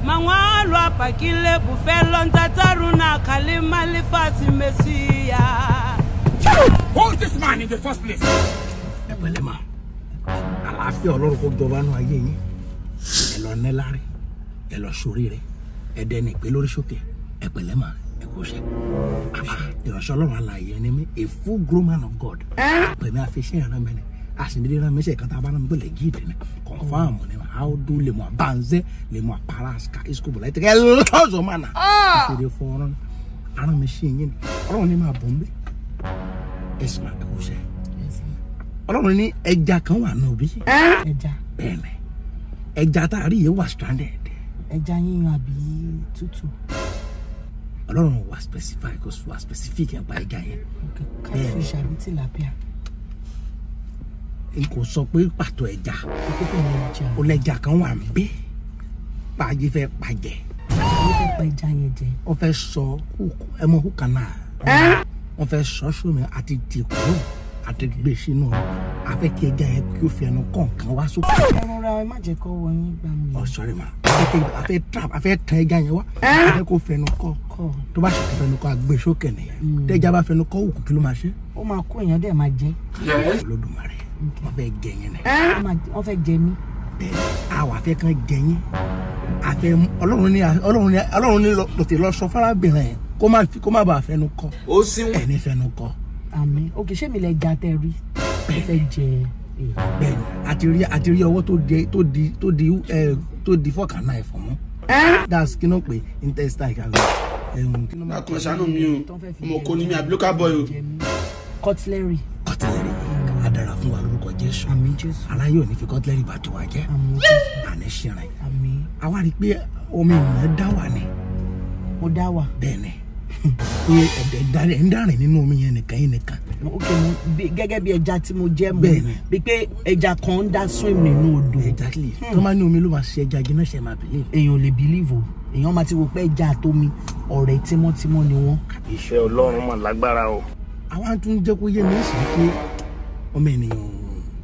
mangwalo abhakile bufelo ntataruna khalima lifasi mesiya Hold this man in the first place. ẹ pẹ̀lẹ́ mà àlàáfíà ọlọ́run kó jọba nù ayé yín ẹ lọ níláre ẹ lọ sórí rẹ ẹ dẹni ìpè lórí sókè ẹ pẹ̀lẹ́ mà ẹ kó ṣe ìránṣẹ́ ọlọ́run alààyè ni mí a full grown man of God pẹ̀mí àfiṣẹ́ ìran mi ni àṣìndílé náà mẹ́sẹ̀ kan tá a bá náà mi tó lè jí ìdè ni confam ni how do le mo abanze le mo aparaska iskobo la tẹ lọ́sọ̀ máa nà ìfèrè fún ọ̀rọ̀ ara mi ṣe yín ni ọlọ́run ní máa bọ̀ ń bẹ́ ẹ̀sìn máa ẹ kó ṣe ọlọ́run ní ẹja kan wà nù bí ẹja bẹ́ẹ̀ni ẹja tá a rí yìí wà stranded ẹja yíyan àbí tútù ọlọ́run wà specific kò wà specific nípa ẹja yẹn catfish àbí tilapia n kò sọ pé pàtó ẹja ìkókò ní ẹja ó lẹja kan wà ń bí pàjẹ́ fẹ́ pàjẹ́ ó fẹ́ pa ẹja yẹn jẹ wọ́n fẹ́ sọ hook- ẹ mọ hook canal wọ́n fẹ́ sọ sómi àti dìkúrò àti gbé sínú afẹ́ kí ẹja yẹn kí ó fi ẹnu kọ̀ọ̀kan wá sókè ẹ rọra ẹ má jẹ́ kó wọ yín gbà mí ọ sọrí ma afẹ́ kí afẹ́ trap afẹ́ tán ẹja yẹn wá afẹ́ kó fẹnu kọ́ kọ tó bá ṣe fẹnu kọ́ àgbé sókè nìyẹn tẹ́jà bá fẹnu kọ́ òkú kí ló máa ṣe ó máa kó èèyàn dẹ̀ máa jẹ olódùmarè wọ́n fẹ́ jẹ yẹn ni Ó máa- wọ́n fẹ́ jẹ mí bẹ́ẹ̀ àwọn afẹ́ kan jẹ yẹn afẹ́ ọlọ́run ní ọlọ́run ní ọlọ́run ní lọ tètè lọ sọ fárábìnrin yẹn kó má fi- kó má bàa fẹnu kọ́ Ó síwọ̀n. ẹni fẹnu kọ́ àmì òkè ṣé mi lẹ ja tẹ rí ó fẹ́ jẹ ẹ bẹ́ẹ̀ ni àti rí àti rí ọwọ́ tó di tó di tó di ẹ tó di fọ́kànnà ẹ̀fọ́ mọ́ that's kí ló pè intestine kan ẹ̀hún kí ló máa Akọ̀ ṣàánú mi o. Ọmọ kò ní mi àbí local boy o. jẹ mí cutlery kọ́tìlẹ́rì á dára fún wa lórúkọ jésù àmì jésù ara yóò ní fi kọ́tìlẹ́rì bá tiwa jẹ́ àmì jésù àní ṣìrìn àmì àwa rí i pé omi ènìyàn dá wà ní mo dá wà bẹ́ẹ̀ ni pé ẹ̀dẹ̀ dárí ẹ̀ ń dárìn nínú omi yẹn nìkan yín nìkan ok mo bí- gẹ́gẹ́ bí ẹja tí mo jẹ́ mo Bẹ́ẹ̀ni. bí pé ẹja kan ń dá swim nínú odò exactly tó máa ní omi ló máa ṣe ẹja jiná ṣe máa believe èèyàn ò lè believe o èèyàn máa ti wò pé ẹja àtomi ọ̀rẹ́ tímọ́tímọ́ ni wọ́n iṣẹ́ ọlọ́run mà lágbára o. àwa tún jẹ́ kó yé mi sí pé ọmọ ènìyàn ò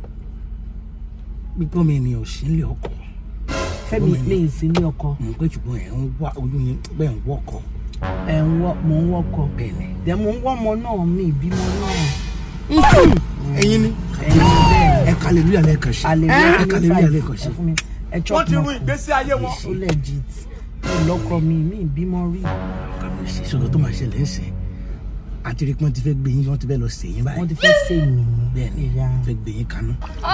pípọ́ ọmọ ènìyàn ò sí nílé ọkọ̀ fẹ́mi Ọmọ ní ìsinmi ọkọ mọ̀ pé ṣùgbọ́n ẹ̀ ń wá ojú yẹn bẹ́ẹ̀ ń wọ́kọ̀ ẹ̀ ń wọ́ mò ń wọ́kọ̀ bẹ́ẹ̀ ni dẹ̀ mò ń wọ́mọ náà mi ìbímọ náà ẹ̀yin ni ẹ̀yin bẹ́ẹ̀ ẹ kàlélúyà lẹ́ẹ̀kan sí hallelujah ẹ kàlélúyà lẹ́ẹ̀kan sí ẹ fún mi ẹ chop Wọ́n ti run mọ́kọ. ìgbésí ayé wọn. ó legit mi ò lọ́kọ mi mi ìbímọ rí kàbíyèsí sọ̀rọ̀ tó máa ṣẹlẹ̀ ń sìn àti rí pé wọ́n ti fẹ́ gbé yín wọ́n ti fẹ́ lọ sè yín wọ́n báyìí ti fẹ́ sè mí bẹ́ẹ̀ ni ìyá wọ́n fẹ́ gbé yín kaná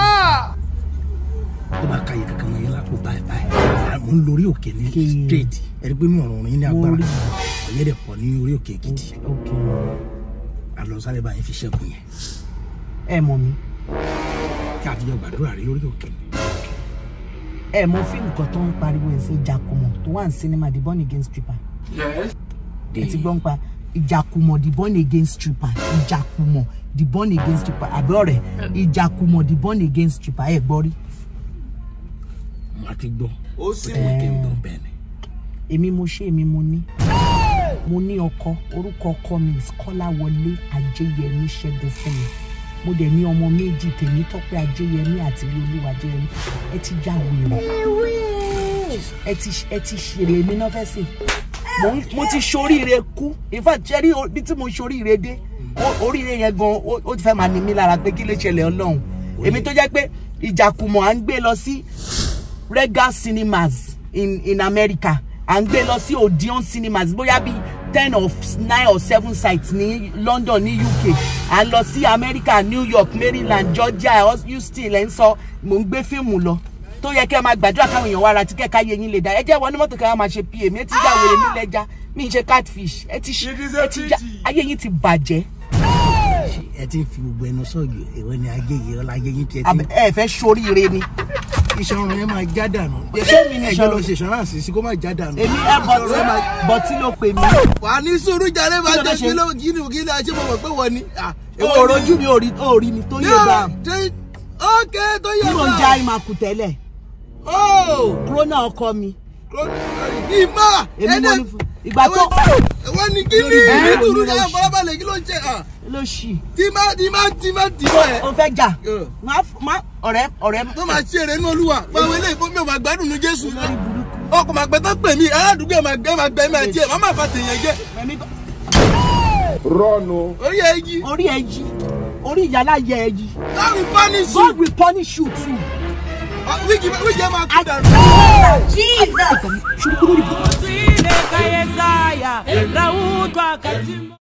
tó bá káyé kankan wọn yín lápò báyìí báyìí mo ń lórí òkè ní Kí- straight ẹni pé mi ọ̀rọ̀ yín ní Mo agbára rí. ọ̀yẹ́ dẹ̀ pọ̀ ní orí òkè èkìtì ok àlọ́ sáré báyìí fi ṣẹ́gun yẹn ẹ mọ̀ mi kí àtijọ́ gbàdúrà rí lórí òkè ni ẹ mọ̀ fíìmù kan tó ń pariwo ẹ̀ sí ìjàkùmọ̀ tó wà ní sinimá the born again stripper ẹ ti gbọ́ ń pa ìjàkùmọ̀ the born again stripper ìjàkùmọ̀ the born again stripper àbí ọ̀rẹ́ ìjàkùmọ̀ the born again stripper ẹ gbọ́ rí mo ti gbọ́ Ó ó síwọ̀n. kí n gbọ́ bẹ́ẹ̀ ni èmi mo ṣe èmi mo ní mo ní ọkọ orúkọ ọkọ mi is Kọ́láwọlé Ajéyẹmí Ṣẹ́gun fún mi mo dẹ̀ ní ọmọ méjì tèmi Tọ́pẹ́ Ajéyẹmí àti Olúwa Ajéyẹmí ẹ ti já wèrè ẹ ti ẹ ti ṣèrè èmi náà fẹ́ sè mo ń- mo ti ṣoríire kú in fact ṣe rí o- bí tí mo ṣoríire dé o- oríire yẹn gan ó ó ti fẹ́ máa ní mi lára pé kí ló ṣẹlẹ̀ Ọlọ́run èmi tó jẹ́ pé ìjàkùmọ̀ à ń gbé lọ sí regal cinemas in in america à ń gbé lọ sí odeon cinemas bóyá bíi ten or nine or seven sites ní london ní uk à ń lọ sí america new york maryland georgia houston ẹ̀ ń sọ mò ń gbé fíìmù lọ tó yẹ kẹ́ ẹ máa gbàdúrà káwọn èèyàn wá ra tíkẹ́ káyé yín lè dá ẹ jẹ́ wọ ní mọ́tò ká máa ṣe pa èmi ẹ ti já wèrè mi lẹ́jà mi ń ṣe catfish ẹ ti ṣe It is a ẹ ti já pity. ayé yín ti bàjẹ́ ẹ ti ń fi gbogbo ẹnu sọ́ọ̀gì ìwé ni ayé yìí ọlá ayé yín tiẹ̀ ti Àbẹ- ẹ fẹ́ ṣoríire ni iṣan ọrùn yẹn máa já dànù Ṣé mi ni ẹjọ́ iṣan lọ ọrùn? ṣe ìṣọ́ránsì sí kó má já dànù èmi ẹ Iṣan ọrùn yẹn máa- bọ̀tí bọ̀tí ló pè mí. wà á ní sùúrù jàre máa Kí ló jẹ fẹ́ ṣe? kí ló kí ni kí ni àṣẹ mo mọ̀ pé wọ́n ni. o rojú mi ò rí ò rí mi tó yé bá ókè tó yẹ tí mo ń já ìmàkù tẹ́lẹ̀ ó kúrónà ọkọ mi ìmọ̀ èmi mo ní fún ìgbà tó wọ́n ní kí ni Lórí ní ìlú sùúrù ló jàre ṣe. fọlábalẹ̀ kí ló ń ṣe à ló ṣì tí má tí má tí má tí má ẹ̀ o fẹ́ jà Yeah. má má ọ̀rẹ́ ọ̀rẹ́ tó máa ṣe eré inú olúwa báwo eléyìí fún mi ò máa gbádùn ní jésù lórí burúkú ọkọ̀ máa gbẹ tán pè mí aládùúgbò máa gbẹ máa gbẹ máa tiẹ̀ má má fa tèèyàn jẹ́ Ẹ̀mí tó- Rọ́ọ̀nù. orí ẹ yí orí ẹ yí orí ìyálà yẹ ẹ yí láàrin punish you God will punish you too. wíjì wíjì ẹ máa kú dànù. Jesus!